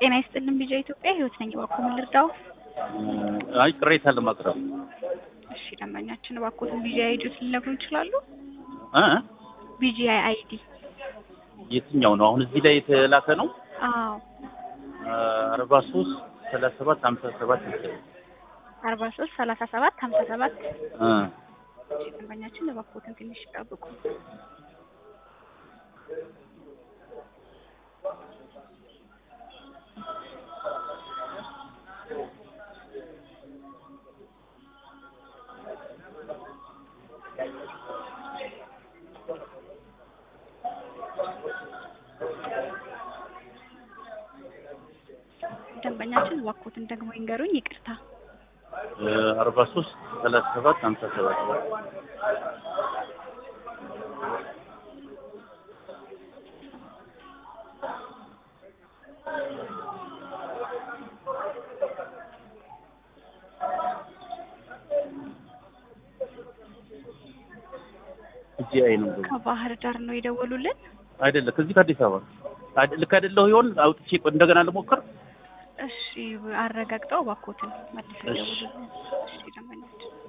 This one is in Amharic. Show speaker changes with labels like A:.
A: ጤና ይስጥልን ቢጃ ኢትዮጵያ ህይወት ነኝ። እባክዎ ምን ልርዳው?
B: አይ ቅሬታ ለማቅረብ
A: እሺ ደንበኛችን እባክዎትን ቢጂአይ አይዲ ሊነግሩን ይችላሉ?
B: እ
A: ቢጂአይ አይዲ
B: የትኛው ነው? አሁን እዚህ ላይ የተላከ ነው።
A: አዎ
B: አርባ ሶስት ሰላሳ ሰባት ሀምሳ ሰባት
A: አርባ ሶስት ሰላሳ ሰባት ሀምሳ ሰባት
B: እ
A: እሺ ደንበኛችን እባክዎትን ትንሽ ይጠብቁ። ደንበኛችን እባክዎትን ደግሞ ይንገሩኝ። ይቅርታ
B: አርባ ሶስት ሰላሳ ሰባት ሀምሳ ሰባት ጂአይ ነው
A: ከባህር ዳር ነው የደወሉልን።
B: አይደለም፣ ከዚህ ከአዲስ አበባ አይደ- ልክ አይደለሁ ይሆን? አውጥቼ ቆይ እንደገና ልሞክር።
A: እሺ አረጋግጠው እባክዎትን መልሰው
B: እሺ።
A: ይደውሉልን። እሺ ደንበኛችን